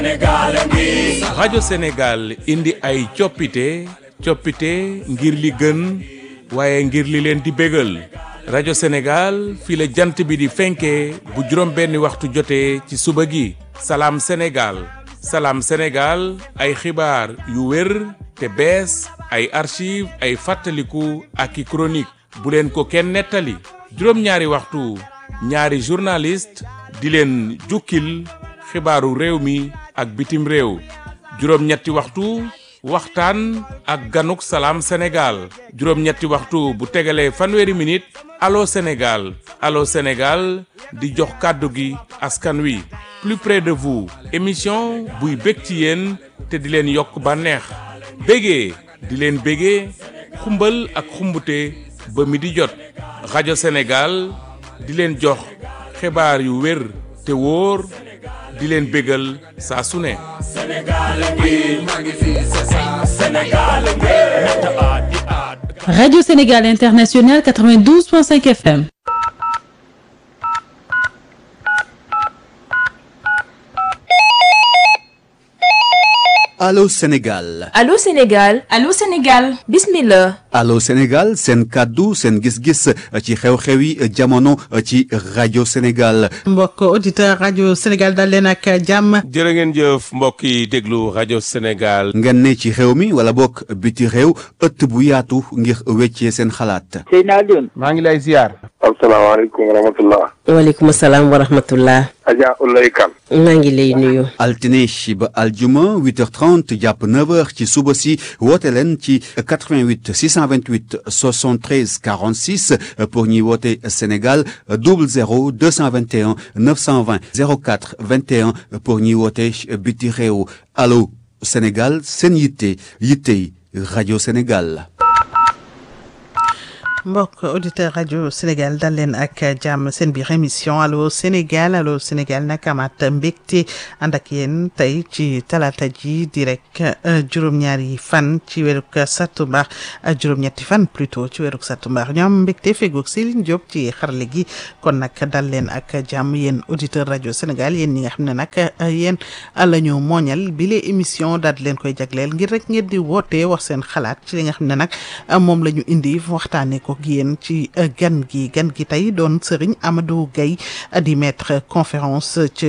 rajo Sénégal indi ay coppite coppite ngir li gën waaye ngir li leen di bégal rajo Sénégal fii la jant bi di fenkee bu juróom benni waxtu jotee ci suba gi salaam Sénégal salaam Sénégal ay xibaar yu wér te bees ay archive ay fàttaliku ak i chronique bu leen ko kenn nettali juróom-ñaari waxtu ñaari journaliste di leen jukkil xibaaru réew mi ak bitim réew juróom-ñetti waxtu waxtaan ak ganuk salaam Sénégal juróom-ñetti waxtu bu tegalee fanweeri minute allo Sénégal allo Sénégal di jox kàddu gi askan wi plus près de vous émission buy bég ci yéen te di leen yokk bànneex bégee di leen bégee xumbal ak xumbute ba mi di jot rajo Sénégal di leen jox xibaar yu wér te wóor di leen bégal saa su ne Radio Sénégal International 92.5 FM. Allô Sénégal Allô Sénégal Allô Sénégal bismillah Allô Sénégal seen kàddu seen gis-gis ci xew-xewi jamono ci rajo Sénégal mbokk auditeur rajo Sénégal dal leen ak jàmm jërë ngeen jëf mbokk yi déglu rajo Sénégal ngeen ne ci xew mi wala bokk biti réew ëtt bu yaatu ngir weccee seen xalaat Seydina Alioune maa ngi lay ziar asalaamaaleykum wa rahmatullah waaleykum salaam wa rahmatullah Adja Ulay Kan maa ngi lay nuyu altine ba aljuma 8h30 jàpp 9h ci suba si woote leen ci 88 628 73 46 pour ñuy woote Sénégal 00 221 920 04 21 pour ñuy woote biti réew allo Sénégal seen yitte yittey rajo Sénégal. mbokk auditeur rajo Sénégal dal leen ak jàmm seen biir émission allo Sénégal allo Sénégal nag amaat mbégte ànd ak yéen tey ci talaata ji di rek juróom-ñaari fan ci weeruk sattumbar juróom-ñetti fan plutôt ci weeruk sattumbar ñoo am mbégte fegoog Céline Diop ci xarale gi kon nag dal leen ak jàmm yéen auditeur rajo Sénégal yéen ñi nga xam ne nag yéen la ñu mooñal bile émission daal di leen koy jagleel ngir rek ngeen di woote wax seen xalaat ci li nga xam ne nag moom la ñu indi waxtaanee ko. ak yéen ci gan gi gan gi tey doon Serigne Amadou Gaye di maître conférence ca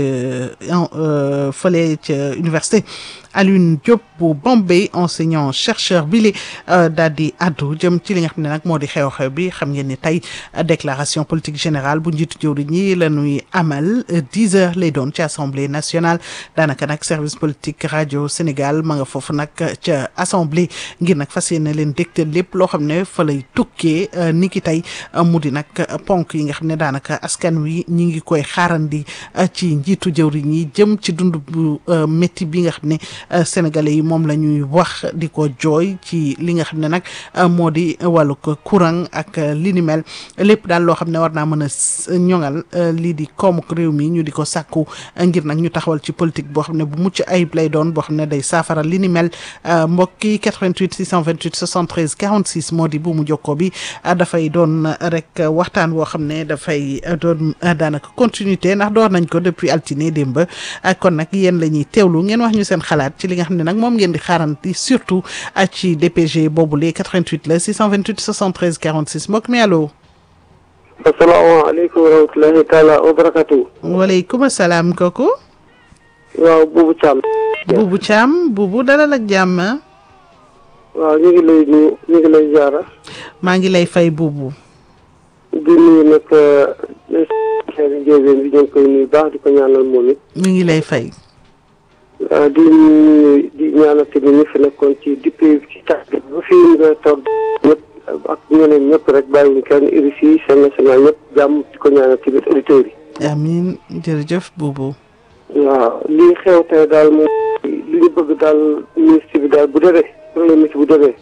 fële ca université Alioune Diop bu Bombay enseignant chercheur bi li daal di addu jëm ci li nga xam ne nag moo di xew-xew bi xam ngeen ni tey déclaration politique générale bu njiitu jëwriñ ñi la ñuy amal dix heures lay doon ci assemblée nationale daanaka nag service politique rajo Sénégal ma nga foofu nag ca assemblée ngir nag fas yéene leen dégtal lépp loo xam ne fa lay tukkee ni ki tey mu di nag ponk yi nga xam ne daanaka askan wi ñi ngi koy xaarandi ci njiitu jëwriñ yi jëm ci dund bu métti bi nga xam ne sénégalais yi moom la ñuy wax di ko jooy ci li nga xam ne nag moo di wàllu courant ak li ni mel lépp daal loo xam ne war naa mën a ñoŋal lii di koomuk réew mi ñu di ko sàkku ngir nag ñu taxawal ci politique boo xam ne bu mucc ayib lay doon boo xam ne day saafara li ni mel mbokki 88 628 73 46 moo di bu mu jokkoo bi dafay doon rek waxtaan woo xam ne dafay doon daanaka continuité ndax door nañ ko depuis altine démb kon nag yéen la ñuy teewlu ngeen wax ñu seen xalaat ci li nga xam ne nag moom ngeen di xaaranti surtout ci DPG boobule 88 la 628 73 46 mbokk mi allo. asalaamaaleykum wa rahmatulahi taala wa barakatu. waaleykum salaam kooku. waaw Boubou Thiam. Boubou Thiam Boubou dalal ak jàmm. waaw ñu ngi lay nuyu ñu ngi lay jaara. maa ngi lay fay Boubou. di nuyu nag xeetu Ndiobène bi ñu ngi koy nuyu baax di ko ñaanal moom it. mi ngi lay fay. di nuyu di ñaanal tamit ñi fi nekkoon ci depuis ci tax bi ba fii nga toog ñëpp ak ñeneen ñëpp rek bàyyiwuñ kenn RFI seen national ñëpp jàmm di ko ñaanal tamit auditeurs yi. amiin jërëjf Boubou. waaw lii xew tey daal moom li ñu bëgg daal ministre bi daal bu demee premier ministre bu demee.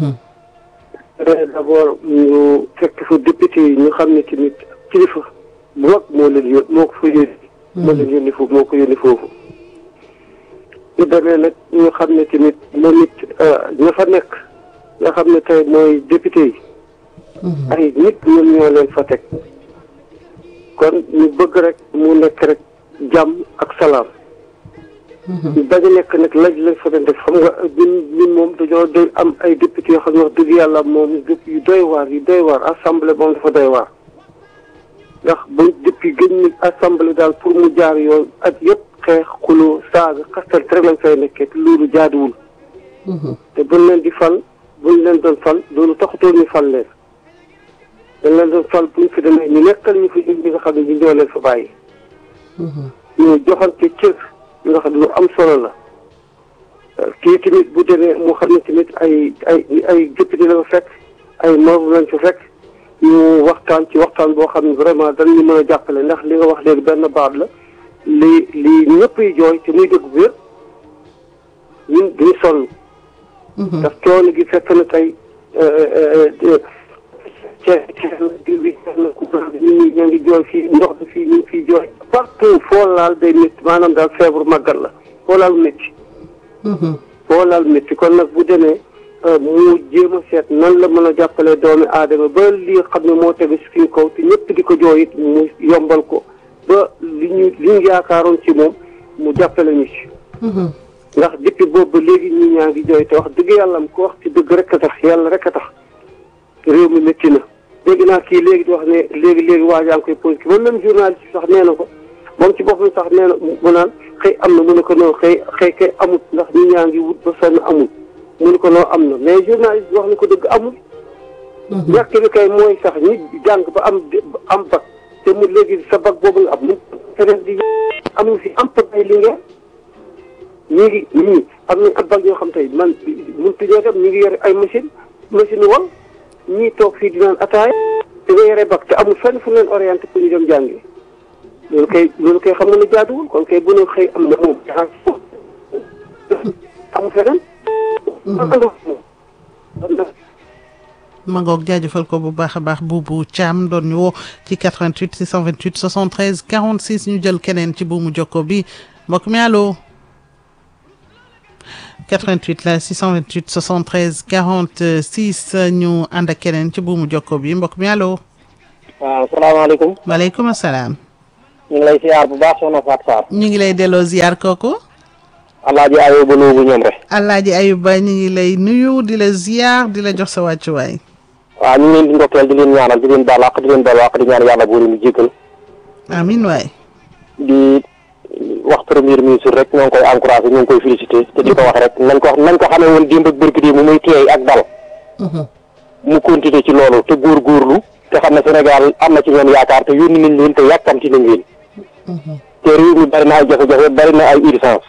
d' abord ñu fekk fa député yi ñu xam ne tamit kilifa bu mag moo leen yó moo ko fa yónni. moo leen yónni foofu moo ko yónni foofu. ñu demee nag ñu xam ne tamit moom it ña fa nekk nga xam ne tey mooy député yi. ay nit ñoom ñoo leen fa teg. kon ñu bëgg rek mu nekk rek jàmm ak salaam ñu bañ a nekk nag laj lañ fa doon def xam nga ñun ñun moom dañoo doy am ay député yoo xam ne wax dëgg yàlla moom yu doy waar yu doy waar assemblée moom dafa doy waar ndax ba depuis gën ñu assemblée daal pour mu jaar yoon at yëpp xeex xuloo saaga xastal rek lañ fay nekkee te loolu jaaduwul te buñ leen di fal buñ leen doon fal loolu taxutoon ñu fal leen dañ leen doon fal buñ fi demee ñu nekkal ñu fi ñi nga xam ne ñu ñoo leen fa bàyyi ñu joxante cër li nga xam ne lu am solo la kii tamit bu demee mu xam ne tamit ay ay ay député la fa fekk ay membres lañ fa fekk ñu waxtaan ci waxtaan boo xam ne vraiment dañu mën a jàppale ndax li nga wax léegi benn baat la li li ñëpp yi jooy te muy dëgg bu wér ñun duñu sonn ndax coono gi fekk na tey ceeb diw bi na courant bi nit ñi ñoo ngi jooy fii ndox bi fii ñu ngi fii jooy partout foo laal day métti maanaam daal feebaru màggat la foo laal métti foo laal métti kon nag bu demee mu jéem a seet nan la mën a jàppale doomi aadama ba li xam ne moo tegu si suñ kaw te ñëpp di ko jooy it mu yombal ko ba li ñu li ñu yaakaaroon ci moom mu jàppale ñu ci ndax depuis boobu ba léegi ñi ñaa ngi jooy te wax dëgg yàlla am ko wax ci dëgg rek a tax yàlla rek a tax réew mi métti na dégg naa kii léegi di wax ne léegi léegi waa jaa ngi koy posé ba même journaliste sax nee na ko moom ci boppam sax nee na mu naan xëy am na mu ne ko noonu xëy xëy kay amut ndax ñi ñaa ngi wut ba sonn amul mu ne ko noonu am na mais journaliste bi wax na ko dëgg amul ñàkk bi kay mooy sax ñi jàng ba am am bac te mu léegi sa bac boobu nga am mu feneen di am fi am pagay li ngeen ñi ngi ñii am nañ am bac yoo xam tey man mun tuñoo dem ñi ngi yore ay machine machine wal ñii toog fii di naan ataaya te nga yore bac te amul fenn fu leen orienté pour ñu dem jàngi loolu kay loolu kay xam nga ne jaaduwul kon kay bu ne xëy am na moom amul feneen ma ngoog jaajëfal ko bu baax a baax buubu Thiam doon ñu woo ci 88 628 73 46 ñu jël keneen ci buumu jokko bi mbokk mi allo 88 la 628 73 46 ñu ànd ak keneen ci buumu jokko bi mbokk mi allo. waaw salaamaaleykum. maaleykum salaam. ñu ngi lay ziar bu baax soxna Fatou Sarr. ñu ngi lay delloo ziar kooku. Alaaji Ayuba Nuubu ñoom rek. Alaaji Ayuba ñu ngi lay nuyu di la ziar di la jox sa wàccuwaay. waaw ñu ngi leen di ndokkeel di leen ñaanal di leen baal àq di leen baal àq di ñaan yàlla buur mu jéggal. amiin waay. di wax premier ministre rek ñoo ngi koy encouragé ñoo ngi koy félicité te di ko wax rek nañ ko nañ ko xamee woon démb ak bërki démb mu muy teey ak dal. mu continuer ci loolu te góorgóorlu te xam ne Sénégal am na ci ñoom yaakaar te yónni nañ leen te yàkkamti nañ leen. te réew mi bari na ay jafe-jafe bari na ay urgence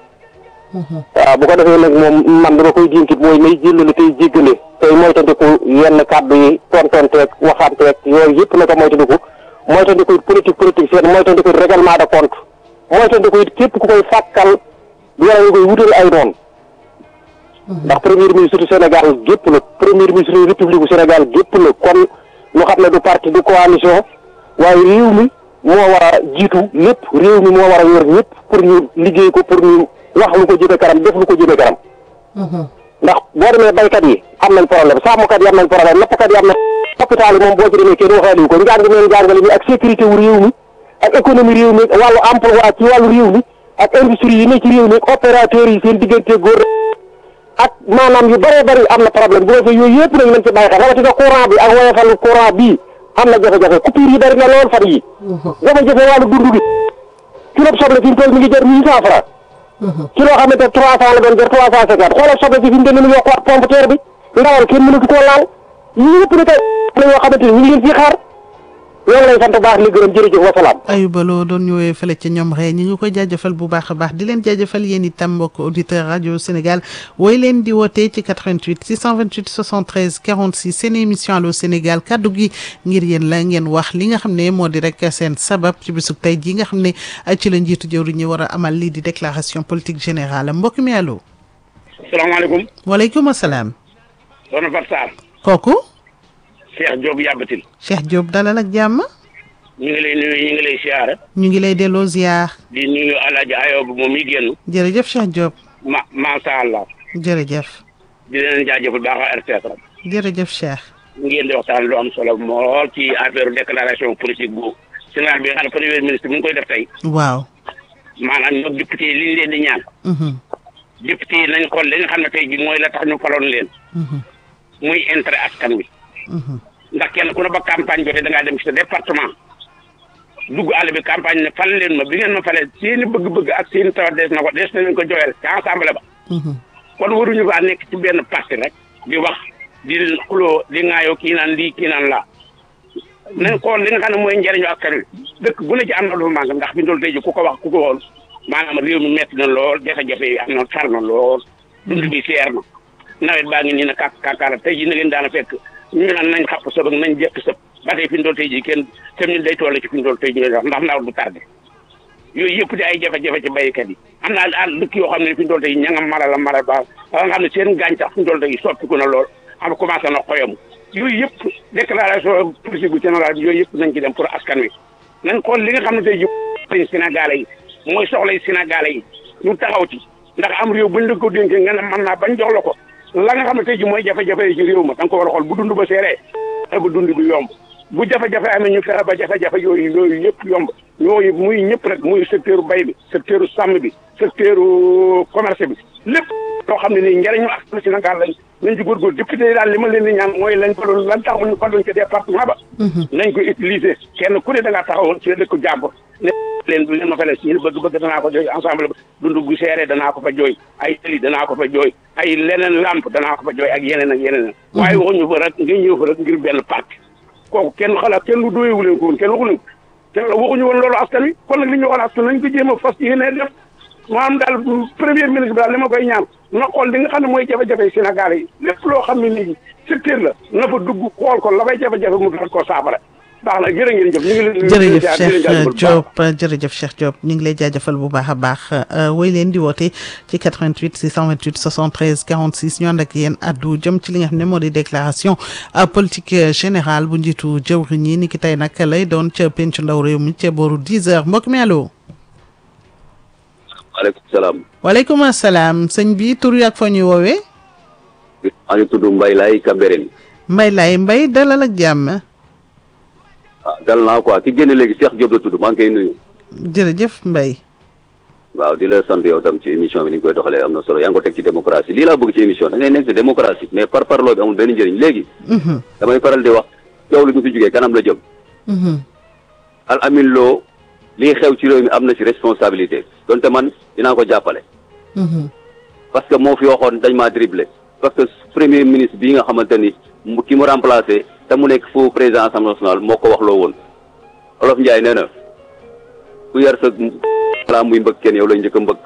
waaw bu ko defee nag moom man dama koy dinkit mooy may jëllale tey jéggale tey moytandiku yenn kàddu yi tontonteeg waxanteeg yooyu yëpp na ko moytandiku moytandiku it politique politique seen moytandiku it règlement de compte moytandiku it képp ku koy fàkkal wala nga koy wutal ay noonu ndax premier ministre du Sénégal gépp la premier ministre du république bu Sénégal gépp la kon ñu xam ne du parti du coalition waaye réew mi moo war a jiitu lépp réew mi moo war a yor ñëpp pour ñu liggéey ko pour ñu wax lu ko jëme kanam def lu ko jëme kanam ndax boo demee baykat yi am nañ problème sàmmkat yi am nañ problème nappkat yi am na hôpital yi moom boo ci demee kenn waxaaliwu ko njàng meen njàngale mi ak sécurité wu réew mi ak économie réew mi wàllu emploi ci wàllu réew mi ak industrie yi ne ci réew mi ak opérateurs yi seen diggante góor ak maanaam yu bëree bëri am na problème bu defee yooyu yëpp nag nañ ci bàyyi xel rawatina courant bi ak woyofal courant bii am na jafe-jafe coupure yi bëri na lool fan yi jafe-jafe wàllu dund gi kilo soble fi mu toll mi ngi jar huit cent francs ci loo xamante ne trois cent la doon jar trois cent cinquante xoolal soble si fi mu toll nii yokkuwaat pompe terre bi ndawal kenn mënatu koo laal yii yëpp na tey la yoo xamante ni ñu ngi leen ciy xaar ñoo ngi lay sant baax li gërëm jërëjëf wasalaam Ayuba Lo doon ñëwee fële ca ñoom ree ñi ngi koy jaajëfal bu baax a baax di leen jaajëfal yéen itam mbokk auditeur rajo Sénégal wooy leen di wootee ci 88 628 73 46 seen émission Allô Sénégal kaddu gi ngir yéen la ngeen wax li nga xam ne moo di rek seen sabab ci bisub tey jii nga xam ne ci la njiitu jëwriñ ñi war a amal lii di déclaration politique générale mbokk mi allo. salaamaaleykum. waaleykum salaam. soxna Fatou Sarr. kooku. Cheikh Diop yàbbatil Cheikh Diop dalal ak jàmm. ñu ngi lay nuyu ñu ngi lay siyaare. ñu ngi lay delloo ziar. di nuyu Alaaji Ayoba moom mi génn. jërëjëf Cheikh Diop. ma macha allah. jërëjëf. di leen jaajëfal baax a RTS rek. jërëjëf Cheikh. ngeen di waxtaan lu am solo mool ci affaire déclaration politique bu Sénégal bi nga xam ne premier ministre mu ngi koy def tey. waaw. maanaam ñoom député yi li ñu leen di ñaan député yi nañ xool li nga xam ne tey ji mooy la tax ñu faloon leen muy intérêt askan wi ndax kenn ku ne ba campagne jotee da ngaa dem ci sa département dugg àll bi campagne ne fal leen ma bi ngeen ma falee seeni bëgg-bëgg ak seeni tawat des na ko des na leen ko joxeel ci ensemble ba kon waruñu faa nekk ci benn parti rek di wax di xuloo di ŋaayoo kii naan lii kii naan laa nañ xool li nga xam ne mooy njëriñu askan wi dëkk bu ne ci am na lu manqué ndax fi ndol tey ji ku ko wax ku ko woon maanaam réew mi metti na lool jafe-jafe yi am na tar na lool dund bi seer na nawet baa ngi nii na kàkk kàkkaara tey ji na ngeen daana fekk ñu naan nañ xapp sëb ak nañ jekk sëb ba tey fi ndol tey ji kenn tam ñu day toll ci fi ndol tey ji wax ndax nawet bu tardé yooyu yëpp di ay jafe-jafe ci béykat yi am naa àll dëkk yoo xam ne fi ndol tey ña nga mala la mala ba nga xam ne seen gàncax fi ndol tey soppiku na lool am commencé na xoyam yooyu yëpp déclaration politique bu général bi yooyu yëpp nañ ci dem pour askan wi nañ xool li nga xam ne tey ji lañ Sénégalais yi mooy soxlay Sénégalais yi ñu taxaw ci ndax am réew buñ la ko dénkee nga ne mën naa bañ jox la ko la nga xam ne tey ji mooy jafe-jafe yi ci réew ma da nga ko war a xool bu dund ba seeree ba dund bi yomb bu jafe-jafe amee ñu fexe ba jafe-jafe yooyu yooyu yëpp yomb yooyu muy ñëpp rek muy secteur bay bi secteur sàmm bi secteur commerce bi lépp loo xam ne nii njëriñu askan Sénégal lañ nañ ci góorgóor député yi daal li ma leen di ñaan mooy lañ ko doon lan taxaw ñu faloon ci département ba nañ ko utiliser kenn ku ne da ngaa taxawoon ci dëkk jàmbur ne leen leen ma fale si bëgg-bëgg danaa ko jooy ensemble ba dund bu seeree danaa ko fa jooy ay tëli danaa ko fa jooy ay leneen lamp danaa ko fa jooy ak yeneen ak yeneen waaye waxuñu fa rek nga ñëw fa rek ngir benn parti kooku kenn xalaat kenn lu doyewu leen ko woon kenn waxu leen ko kenn waxuñu woon loolu askan wi kon nag li ñu waxoon askan nañ ko jéem a fas yéene def maanaam daal premier ministre bi daal li ma koy ñaan na xool li nga xam ne mooy jafe-jafe Sénégal yi lépp loo xam ne nii secteur la na fa dugg xool ko la fay jafe-jafe mu doon koo saafara baax na jërë ngeen jëf ñu ngi leen jërëjëf Cheikh Diop jërëjëf Cheikh Diop ñu ngi lay jaajëfal bu baax a baax woy leen di woote ci 88 628 73 46 ñu ànd ak yéen addu jëm ci li nga xam ne moo di déclaration politique générale bu njiitu jëwriñ ñi ni ki tey nag lay doon ca pencu ndaw réew mi ca booru 10 heures mbokk mi allo. waaleykum salaam. waaleykum salaam sëñ bi tur yi ak fa ñuy woowee. maa ngi tudd Mbaye Laye Cambérène. Mbaye Laye Mbaye dalal ak jàmm. ah dal naa quoi ki génne léegi Cheikh Diop la tudd maa ngi koy nuyu. jërëjëf Mbaye. waaw di la sant yow tam ci émission bi ni ñu koy doxalee am na solo yaa ngi ko teg ci démocratie lii laa bëgg ci émission da ngay nekk ci démocratie mais par parloo bi amul benn njëriñ léegi. damay faral di wax coow li ñu fi jógee kanam la jëm. al amin loo lii xew ci réew mi am na ci responsabilité donte man dinaa ko jàppale. parce que moo fi waxoon dañ maa dribblé parce que premier ministre bii nga xamante ni mu ki mu remplacé te mu nekk foofu président assemblée nationale moo ko wax loo woon olof Ndiaye nee na ku yar sa balaa muy mbëkk kenn yow lay njëkk a mbëkk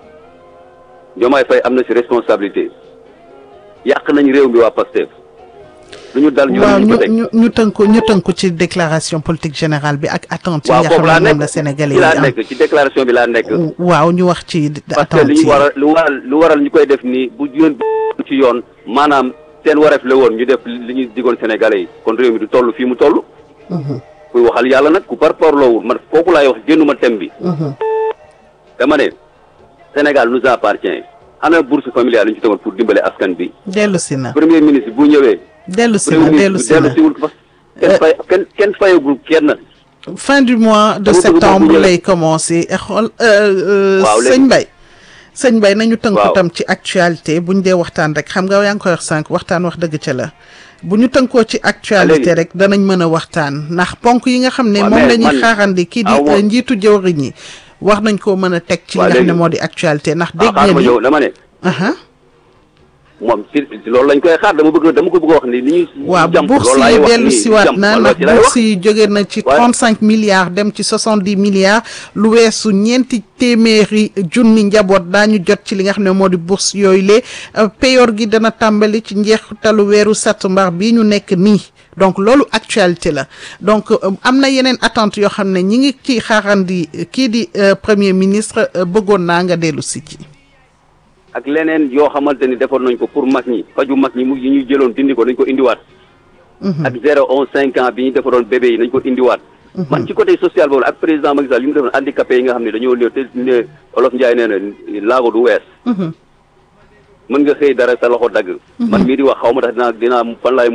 Diomaye Faye am na ci responsabilité yàq nañ réew mi waa Pastef lu ñu dal ñu waaw ñu ñu ko teg ñu ñu tënku ñu tënku ci déclaration politique générale bi ak attente yi waaw nga foofu xam laa ne moom nekk la Sénégalais ci yi laa am nekk ci déclaration bi laa nekk waaw ñu wax ci parce que attente li yi ñu waral lu waral lu waral ñu koy def nii bu yoon ci yoon maanaam seen wareef la woon ñu def li ñu digoon Sénégalais yi kon réew mi du toll fii mu toll kuy waxal yàlla nag ku par parloowul man kooku laay wax génnuma thème bi dama ne Sénégal nous appartient ana bourse familiale yi ñu ci tegoon pour dimbale askan bi dellu si na premier ministre bu ñëwee dellu si premier na dellu ministre si bu na dellu siwul parce que kenn fay kenn kenn fayagul kenn fin du mois de Dama bëgg septembre bokk ñu lay commencé eh, xool euh, euh, Waaw, léegi- sëñ Mbaye sëñ Mbaye nañu tënku Waaw. tam ci actualité buñ dee waxtaan rek xam nga yaa ngi koy wax sànq waxtaan wax dëgg ca la bu ñu tënkoo ci actualité léegi- rek danañ mën a waxtaan ndax ponk yi nga xam ne Waaw, moom mais la ñuy man- xaarandi kii di aw ma- euh, njiitu jëwriñ ñi wax nañ koo mën a teg ci li Waaw, nga xam ne léegi- moo di actualité ndax ah dégg xaaral ngeen ma ni ñëw dama ne aha moom ci ci loolu lañ koy xaar dama bëgg dama ko bëgg a wax ni li ñuy waaw jàmp bourse loolu laay yi wax dellu nii, siwaat jàmp, na man ndax ci laay wax. bourse yi jóge na ci Ouais. 35 milliards dem ci 70 milliards lu weesu ñeenti téeméeri junni njaboot daañu jot ci li nga xam ne moo di bourse yooyu lee payoor gi dana tàmbali ci njeexitalu weeru sattumbar bii ñu nekk nii donc loolu actualité la donc euh, am na yeneen attente yoo xam ne ñi ngi ci xaarandi euh, kii di euh, premier ministre euh, bëggoon naa nga dellu si ci ak leneen yoo xamante ni defoon nañ ko pour mag ñi faju mag ñi mu yi ñu jëloon dindi ko nañ ko indiwaat ak zéro onze cinq ans bi ñu defaroon bébé yi nañ ko indiwaat man ci côté social boobu ak président Macky Sall li mu defoon handicapé yi nga xam ne dañoo néew te ne olof Njaay nee na laago du wees mën nga xëy dara sa loxo dagg man mii di wax xaw ma tax dinaa dinaa fan laay mujjee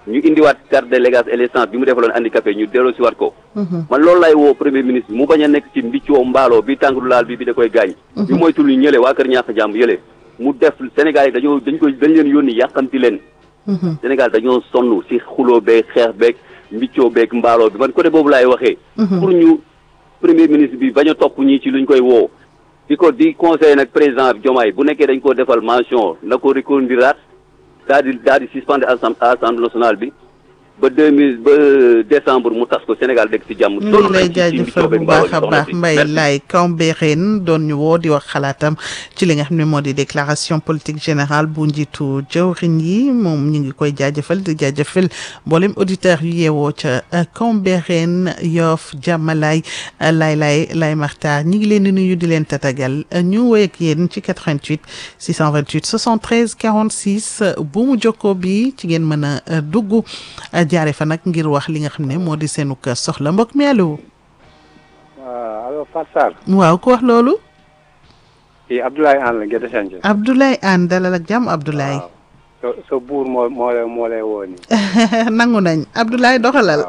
ñu indiwaat carte de l'élégance et l'essence bi mu defaloon handicapé ñu delloo si waat ko man loolu lay woo premier ministre mu bañ a nekk ci mbiccoo mbaaloo bi tàngru laal bi bi da koy gaañ ñu moytul ñu ñële waa kër ñaax jàmm yële mu def Sénégal yi dañoo dañ koy dañ leen yónni yàqamti leen Sénégal dañoo sonn si xuloo beeg xeex beeg mbiccoo beeg mbaaloo bi man côté boobu laay waxee pour ñu premier ministre bi bañ a topp ñii ci luñ koy woo di ko di conseiller nag président Diomaye bu nekkee dañ ko defal mention na ko reconduiraat daal di daal di suspendre assemblée nationale bi ba deux mille ba décembre mu tas ko Sénégal dëkk ci jàmm. ñu ngi lay jaajëfal bu baax a baax Mbaye Laye Cambérène doon ñu woo di wax xalaatam ci li nga xam ne moo di déclaration politique générale bu njiitu jawriñ yi moom ñu ngi koy jaajëfal di jaajëfal mboolem auditeur yu yeewoo ca Cambérène Yoff Jàmmalaay Laye Laye Laye Martar ñi ngi leen di nuyu di leen tatagal ñu woy ak yéen ci 88 628 73 46 bu mu jokkoo bi ci ngeen mën a dugg. jaare fa nag ngir wax li nga xam ne moo di seenu kër soxla mbokk mi allo. waaw allo Fatou Sarr. waaw ku wax loolu. kii Abdoulaye Anne la Gédé Santhie. Abdoulaye Anne dalal ak jàmm Abdoulaye. sa sa buur moo moo lay moo lay woo nii. nangu nañ Abdoulaye doxalal.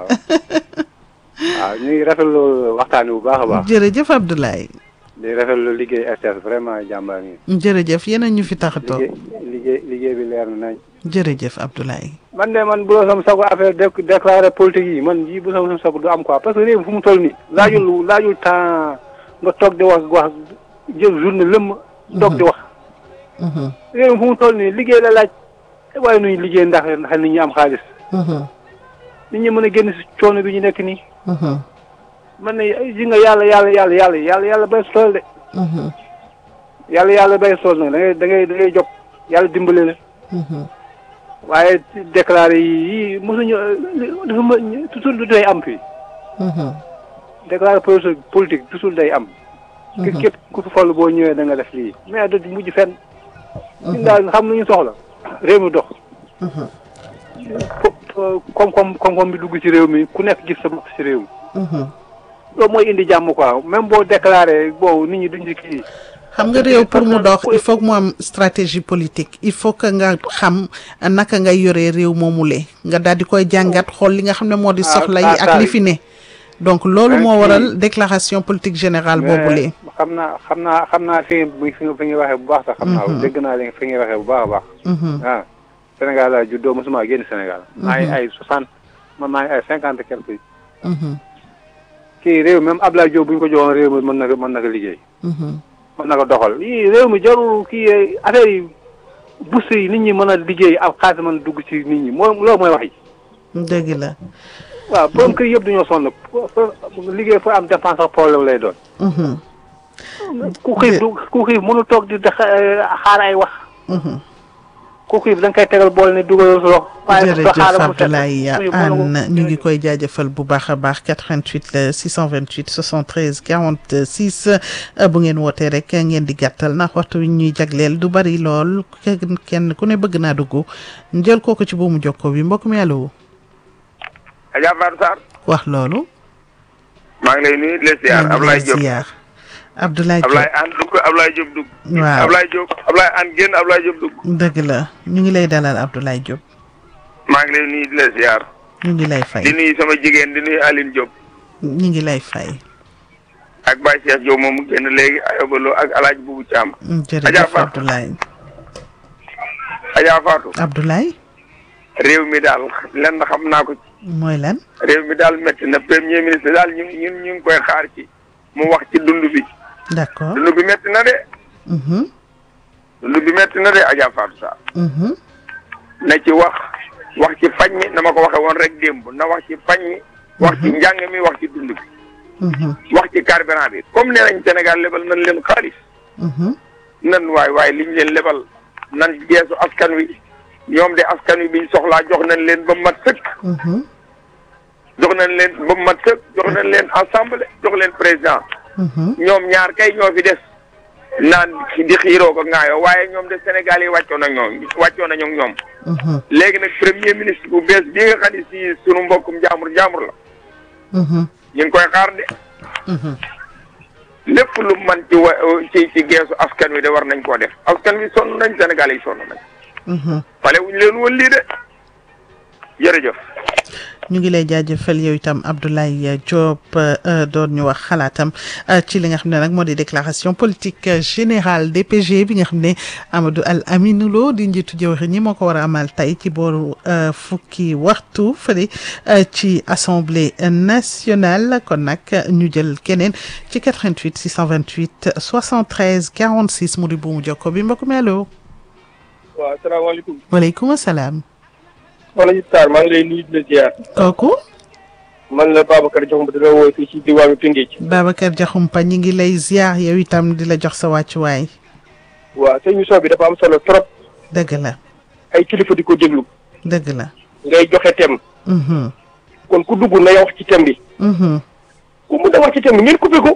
waaw ñu ngi rafetlu waxtaan bu baax a baax. jërëjëf Abdoulaye. di rafetlu liggéey RTS vraiment jàmbaar ngi. jërëjëf yéen a ñu fi tax a toog. liggéey liggéey bi leer na nañ. jërëjëf Abdoulaye. man de man bu la sama sago affaire déclaré politique yi man yii bu la sama sago du am quoi parce que réew mi fu mu toll nii. laajul laajul temps nga toog di wax wax jël journée lëmm. toog di wax. réew mi fu mu toll nii liggéey la laaj waaye nuy liggéey ndax ndax nit ñi am xaalis. nit ñi mën a génn si coono bi ñu nekk nii. man ne ji nga yàlla yàlla yàlla yàlla yàlla yàlla bay tool de. yàlla yàlla bay tool nag da ngay da ngay da ngay jóg yàlla dimbale la. waaye déclaré yi yii mosuñu dafa ma toujours du day am fii. déclaré politique toujours day am. ki képp ku fi fol boo ñëwee da nga def lii mais du mujj fenn. ñun daal xam nañu soxla réew mi dox. koom-koom koom-koom bi dugg ci réew mi ku nekk gis sa bopp ci réew mi. loolu mooy indi jàmm quoi même boo déclaré bon nit ñi duñ ci kii. xam nga réew pour mu dox il faut que mu am stratégie politique il faut que nga xam naka ngay yoree réew moomule nga daal di koy jàngat xool li nga xam ne moo di soxla yi ak li fi ne donc loolu moo waral déclaration politique générale boobule. xam naa xam naa xam naa fi fi fi nga waxee bu baax sax. xam naa dégg naa li fi nga waxee bu baax a baax. ah Sénégal laa juddoo mosuma génn Sénégal. maa ngi ay soixante man maa ngi ay cinquante quelque. kii réew même Abdoulaye Diop bu ñu ko joxoon réew mi mën na ko mën na ko liggéey. mën na ko doxal yii réew mi jarul kii affaire yi bus yi nit ñi mën a liggéey ak xaalis mën a dugg ci nit ñi moo loolu mooy wax yi. dëgg la. waaw borom kër yëpp dañoo sonn liggéey fa am dépense ak problème lay doon. ku xiif du ku xiif mënu toog di xaar ay wax. ku xiif da nga koy tegal bool ne dugalal sa loxo. jërëjëf Abdoulaye Anne ñu ngi koy jaajëfal bu baax a baax 88 la 628 73 46 bu ngeen wootee rek ngeen di gàttal ndax waxtu wi ñuy jagleel du bari lool kenn ku ne bëgg naa dugg njël kooku ci buumu jokko bi mbokk mi allo. Adja Fatou Sarr. wax loolu. maa ngi lay nuyu di la ziar Ablaye Diop Abdoulaye Diop Ablaye Anne dugg Ablaye Diop dugg. waaw Ablaye Diop Ablaye Anne génn Ablaye Diop dugg. dëgg la ñu ngi lay dalal Abdoulaye Diop. maa ngi lay nuyu di la ziar. ñu ngi lay fay di nuyu sama jigéen di nuyu Aline Diop. ñu ngi lay fay. ak Baye Cheikh Diop moom mu génn léegi Ayoba Lo ak El Hadj Boubou Thiam. jërëjëf Abdoulaye. Adja Fatou. Abdoulaye. réew mi daal lenn xam naa ko. mooy lan. réew mi daal métti na premier ministre daal ñu ñu ñu ngi koy xaar ci mu wax ci dund bi. d'accord dund bi métti na de. dund bi métti na de Adja Fatou Sarr. na ci wax wax ci fañ mi na ma ko waxee woon rek démb na wax ci fañ mi. wax ci njàng mi wax ci dund bi. wax ci carburant bi comme nee nañ Sénégal lebal nañ leen xaalis. nan waay waay liñ leen lebal nan geesu askan wi ñoom de askan wi biñ soxlaa jox nañ leen ba mat sëkk. jox nañ leen ba mat sëkk jox nañ leen assemblée jox leen président. ñoom ñaar kay ñoo fi des. naan di xiiroo ko ŋaayoo waaye ñoom de Sénégal yi wàccoo na ñoom wàccoo na ñoom. léegi nag premier ministre bu bees bii nga xam ne si sunu mbokkum jaamur jaamur la. ñu ngi koy xaar de. lépp lu man ci wa ci ci geesu askan wi de war nañ koo def askan wi sonn nañ Sénégal yi sonn nañ. fale wuñ leen woon lii de jërëjëf. ñu ngi lay jaajëfal yow itam Abdoulaye Diop doon ñu wax xalaatam ci li nga xam ne nag moo di déclaration politique générale DPG bi nga xam ne Amadou Al Aminou Lo di njiitu jëwriñ ñi moo ko war a amal tey ci booru fukki waxtu fële ci assemblée nationale kon nag ñu jël keneen ci 88 628 73 46 mu di buumu jokko bi mbokk mi allo. waaw salaamaaleykum. waaleykum salaam. wala ñu taal maa ngi lay nuyu di la ziar. kooku. man la Babacar Diakhoumpa di la woo fii ci diwaanu Tëngéej. Babacar Diakhoumpa ñi ngi lay ziar yow itam di la jox sa wàccuwaay. waaw sa émission bi dafa am solo trop. dëgg la. ay kilifa di ko déglu. dëgg la. ngay joxe thème. kon ku dugg na wax ci thème bi. ku mun a wax ci thème bi ngeen coupé ko.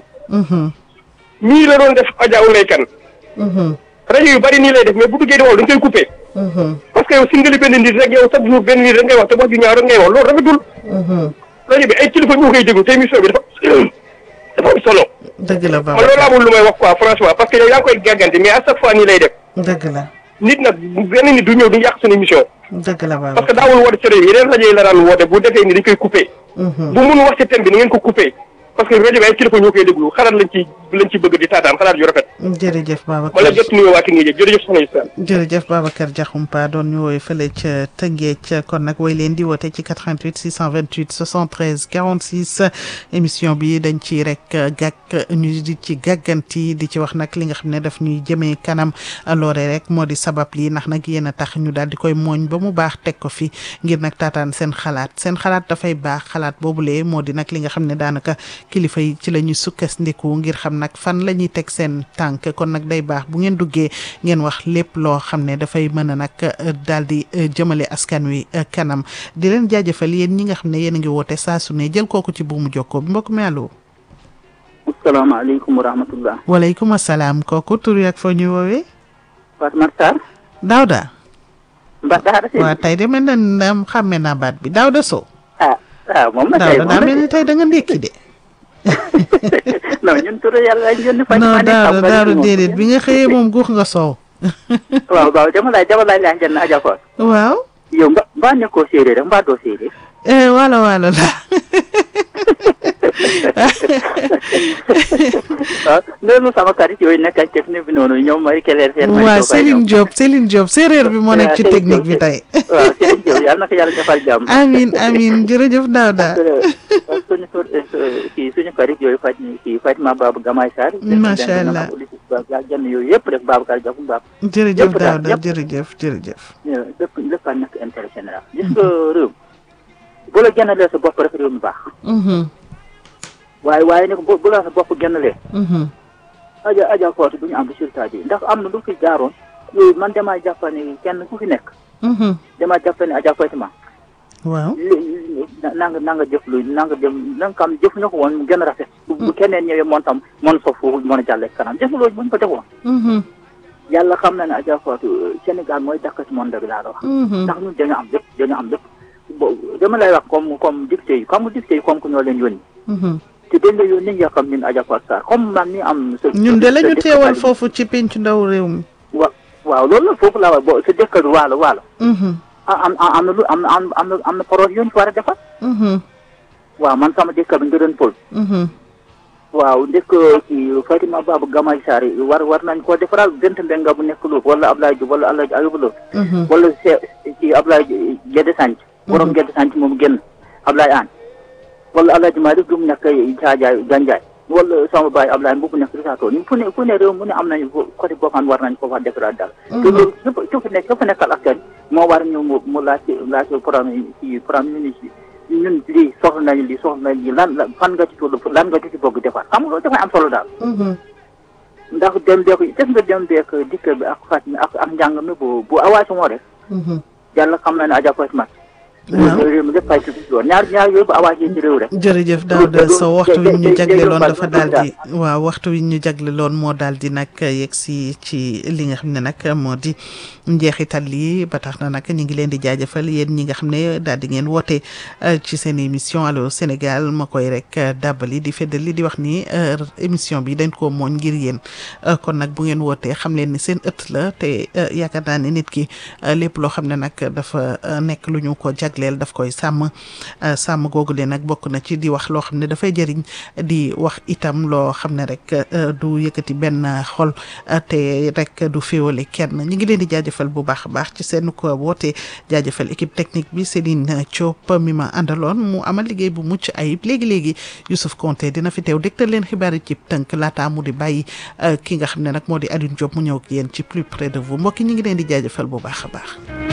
nii la doon def Adja Oulay Kane. rajo yu bari nii lay def mais bu duggee di wax dañ koy coupé. parce que yow singali benn nit rek yow chaque jour benn nit rek ngay wax te wax ju ñaaw rek ngay wax loolu rafetul. rajo bi ay kilifa ñu koy déglu te émission bi dafa dafa am solo. dëgg la man loolu amul lu may wax quoi franchement parce que yow yaa ngi koy gàggante mais à chaque fois nii lay def. dëgg la. nit nag benn nit du ñëw du yàq suñu émission. dëgg la Babacar parce que daawul woote ci rajo yi yeneen rajo yi la daan woote bu defee ni dañ koy coupé. bu mun wax ci thème bi ni ngeen ko coupé. parce que rajo bi ay kilifa ñoo koy déglu xalaat lañ ci lañ ci bëgg di taataan xalaat yu rafet. jërëjëf Babacar wala jot nuyoo waa Tëngéej jërëjëf soxna Issa. jërëjëf Babacar Diakhoumpa doon ñu woowee fële ca Tëngéej kon nag way leen di woote ci 88 628 73 46 émission bi dañ ci rek gàkk ñu di ci gàgganti di ci wax nag li nga xam ne daf ñuy jëmee kanam loore rek moo di sabab lii ndax nag yéen a tax ñu daal di koy mooñ ba mu baax teg ko fi ngir nag taataan seen xalaat seen xalaat dafay baax xalaat boobulee moo di nag li nga xam ne daanaka kilifa yi ci la ñuy sukkandiku ngir xam nag fan la ñuy teg seen tànk kon nag day baax bu ngeen duggee ngeen wax lépp loo xam ne dafay mën a nag daal di jëmale askan wi kanam di leen jaajëfal yéen ñi nga xam ne yéen a ngi woote saa su ne jël kooku ci buumu jokkoo bi mbokk mi allo. asalaamaaleykum wa rahmatullah. waaleykum salaam kooku tur yi ak foo ñuy woowee. Fatma Sarr. Daouda. Mba Daara waaw tey de mel na ne xàmme naa baat bi Daouda Sow. ah ah moom la tey Daouda daa mel ni tey da nga ndékki de. non ñun tur yàlla lañ yónni. fan non Daouda Daouda déedéet bi nga xëyee moom guux nga soow. waaw waaw dama laaj dama laaj laa jënd Adja Fatou. waaw. yow mba mbaa nekkoo séeréer rek mbaa doo séeréer. waalo waalo la. waaw loolu sama xarit yooyu nekk ak technique bi noonu ñoom mooy Kelle seen. waaw Céline Diop Céline Diop séeréer bi moo nekk ci technique bi tey. waaw Céline Diop yàlla na ko yàlla defal jàmm. amiin amiin jërëjëf Daouda. suñu kii suñu xarit yooyu faj kii Fatima Babou Gamay Sarr. macha allah jànn yooyu yëpp rek Babacar Diakhoum Bab. jërëjëf Daouda jërëjëf jërëjëf. lépp lépp a nekk intérêt général. gis nga réew bu la génnalee sa bopp rek réew mi baax. waaye waaye nag bu bu la sa bopp génnalee. aja aja Fatou du ñu am résultat bi ndax am na lu fi jaaroon yooyu man damaa jàpp ne kenn ku fi nekk. damaa jàpp ne aja Fatima. waaw na nga na nga jëf lu na nga dem na nga xam jëf ñu ko woon mu gën a rafet. bu keneen ñëwee moom tam mën fa foofu mën a jàllee kanam jëf loolu bu ñu ko defoon. yàlla xam na ne aja Fatou Sénégal mooy dàkk ci monde bi laa la wax. ndax ñun dañu am lépp dañu am lépp. bo dama lay wax comme comme député yi comme député yi comme que ñoo leen yónni. te dañ la yónni nga xam ñun Adja Fatou Sarr comme man mi am. sa ñun de la ñu teewal foofu ci penc ndaw réew mi. wa waaw loolu la foofu la wax bo sa dëkk bi waalo waalo. am am na lu am na am na am na projet yu ñu fi war a defar. waaw man sama dëkk bi nga doon pol. waaw ndek ci Fatima Babou Gamay Sarr war war nañ koo defaral bent mbenga bu nekk Louga wala Ablaye Diouf wala Alaaji Ayuba Lo. wala ci Ablaye Gédé Sanc borom Gédé Sanc moom génn Ablaye Aan wala Alaaji Malick du mu nekk Caajaay Ganjaay wala sama baay Ablaye Mbuub bu nekk Risaato ñun fu ne fu ne réew mu ne am nañu côté boo xam war nañ ko fa defaraat daal te loolu su su nekk su fa nekkal askan moo war ñëw mu mu laaj laaj premier ci premier ministre ñun lii soxla nañu lii soxla nañu lii lan fan nga ci tudd lan nga ci bëgg defar xam nga loolu dafay am solo daal ndax dem beek def nga dem beek dikk bi ak faj mi ak ak njàng mi bu bu awaasi moo def yàlla xam na ne Adja Fatima réew mi lépp ay tuuti lool ñaar ñaar yooyu bu awaasi ci réew rek jërëjëf Daouda Sow waxtu wi ñu jagleloon dafa daal di waaw waxtu wi ñu jagleloon moo daal di nag yegg si ci li nga xam ne nag moo di njeexital lii ba tax na nag ñu ngi leen di jaajëfal yéen ñi nga xam ne daal di ngeen woote ci seen émission Allô Sénégal ma koy rek dàbbali di feddali di wax ni émission bi dañ koo mooñ ngir yéen kon nag bu ngeen wootee xam leen ni seen ëtt la te yaakaar naa ne nit ki lépp loo xam ne nag dafa nekk lu ñu ko jag jagleel daf koy sàmm sàmm googu leen nag bokk na ci di wax loo xam ne dafay jëriñ di wax itam loo xam ne rek du yëkkati benn xol te rek du féewale kenn ñi ngi leen di jaajëfal bu baax a baax ci seen ko woote jaajëfal équipe technique bi Céline Diop mi ma àndaloon mu amal liggéey bu mucc ayib léegi-léegi Youssouf Konté dina fi teew dégtal leen xibaar yi ci tënk laata mu di bàyyi ki nga xam ne nag moo di Alioune Diop mu ñëw ak yéen ci plus près de vous mbokki ñi ngi leen di jaajëfal bu baax a baax